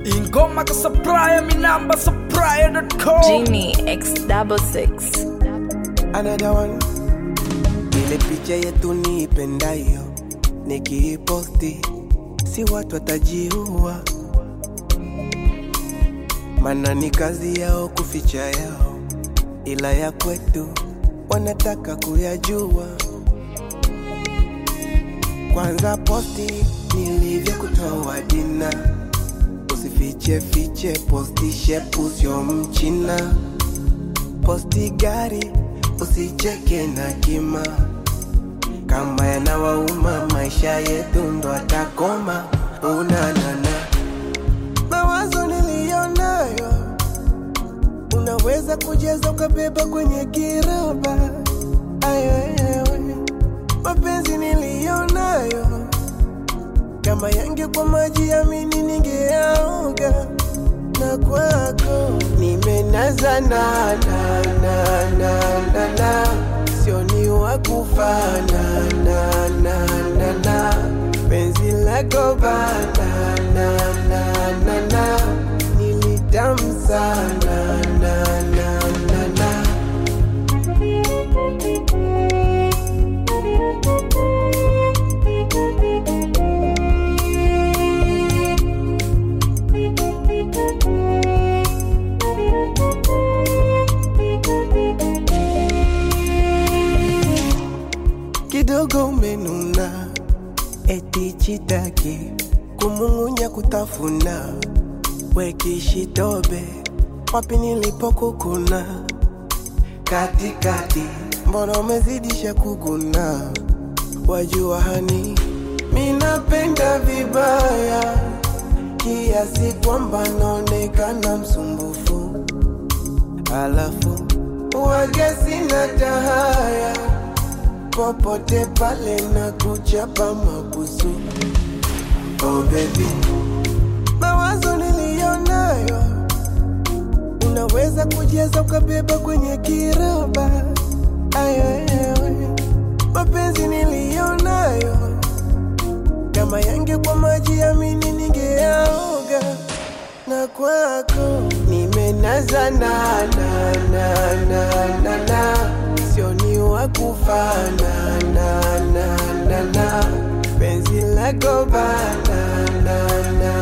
ingoma ka supplier minamba supplier.com Genie X double six. another one. Ile picha yetu niipendayo nikiiposti, si watu watajiua, mana ni kazi yao kuficha yao, ila ya kwetu wanataka kuyajua. Kwanza posti nilivyokutoa dina, usifiche fiche, posti shepu sio mchina posti gari usicheke na kima kama yanawauma maisha yetu ndo atakoma unanana mawazo niliyonayo unaweza kujaza ukabeba kwenye kiroba ayoyewe mapenzi niliyonayo kama yangekuwa maji yamini ningeaoga na kwako nimenaza na na na na na na sio ni wa kufana na na na na penzi lako bana na na na na nilitamu sana na na na na kidogo umenuna, eti chitaki kumung'unya kutafuna, wekishitobe wapi nilipokukuna katikati, mbona umezidisha kuguna? Wajua hani minapenda vibaya kiasi kwamba naonekana msumbufu, alafu wage sina tahaya popote pale na kuchapa mabusu. Oh baby, mawazo niliyonayo unaweza kujaza ukabeba kwenye kiroba. Ayoyewe, mapenzi niliyonayo kama yangekuwa maji yamini ningeaoga na kwako nimenaza na na na na na na sio ni wa kufana na na na na penzi lako bana na na